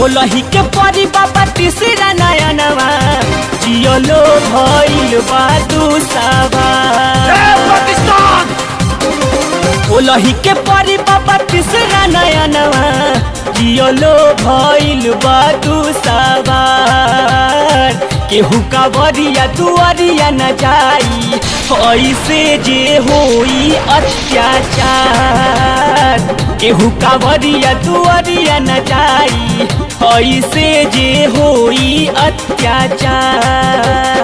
खोलही के परी बाबा तीसरा नयनवा जियलो भइल बा दुसावा पाकिस्तान खोलही के परी बाबा तीसरा नयनवा जियलो भइल बा दुसावा केहू का बरिया दुआरिया न जाई ऐसे जे होई अत्याचार केहू का बरिया दुआरिया न जाई ऐसे जे होई अत्याचार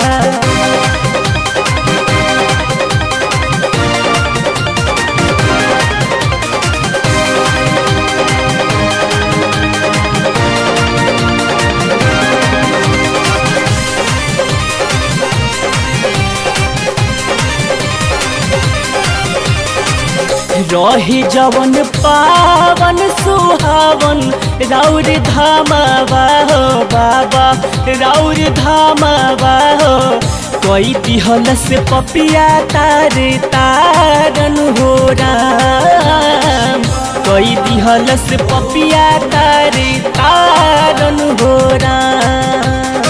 रहे जवन पावन सुहावन राउर धामावा हो बाबा राउर धामावा हो कोई दिहल से पपिया तार तारन हो राम कोई दिहल से पपिया तार तारन हो राम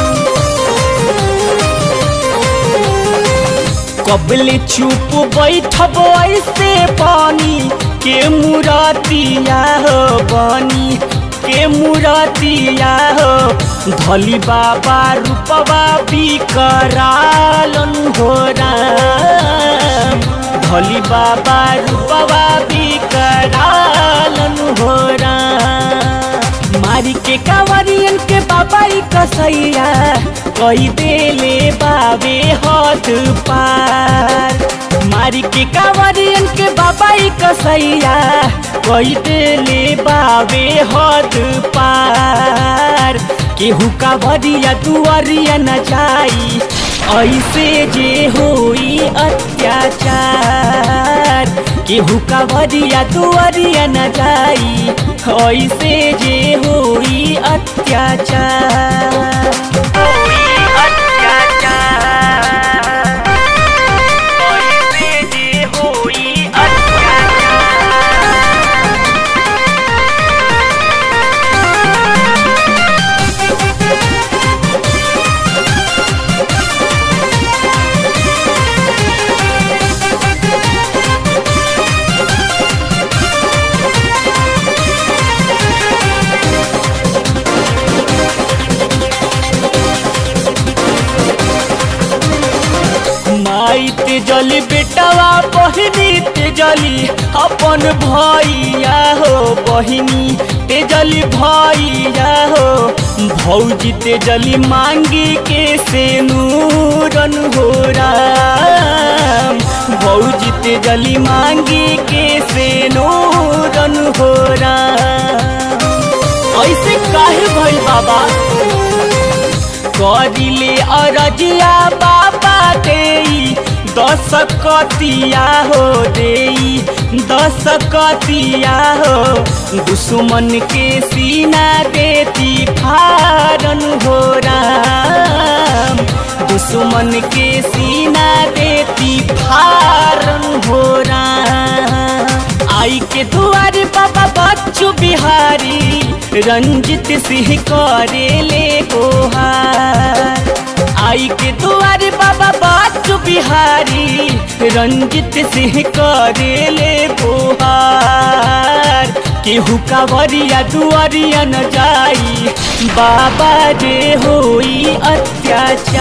कबले चुप बैठब ऐसे पानी के मुरतिया हो बनी के मुरतिया हो धली बाबा रूपवा बिकरालन हो राम धली बाबा रूपवा बिकरालन हो राम मारी के कांवरियन के बाबा ई कसैया कई देले बाबे हद पार मारी के कांवरियन के बाबा ई कसैया कई देले बाबे हद पार केहू कांवरिया दुआरिया न जाई ऐसे जे होई अत्याचार केहू कांवरिया दुआरिया न जाई ऐसे जे होई अत्याचार होई अत्याचार ऐसे जे होई अत्याचार माई ते जली बेटवा बहिनी ते जली अपन भैया हो बहिनी ते जली भैया हो भौजी ते जली मांगी के से नूरन हो राम भौजी ते जली मांगी के से नूरन हो राम ऐसे काहे भइल बाबा करिले अरजिया बाबा देई दस कतिया हो देई दस कतिया हो दुश्मन के सीना देती फारन हो राम दुश्मन के सीना देती फारन हो राम आई के दुआर बाबा बच्चू बिहारी रंजित सिंह करे ले गोहार आई के दुआर बाबा बच्चू बिहारी रंजित सिंह करे ले गोहार केहू कावरिया दुआरिया न जाई बाबा जे होई अत्याचार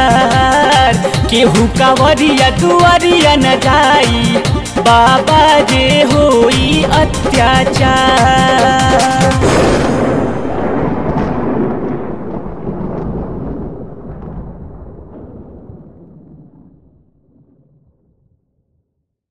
केहू कावरिया दुआरिया न जाई बाबा जे होई अत्याचार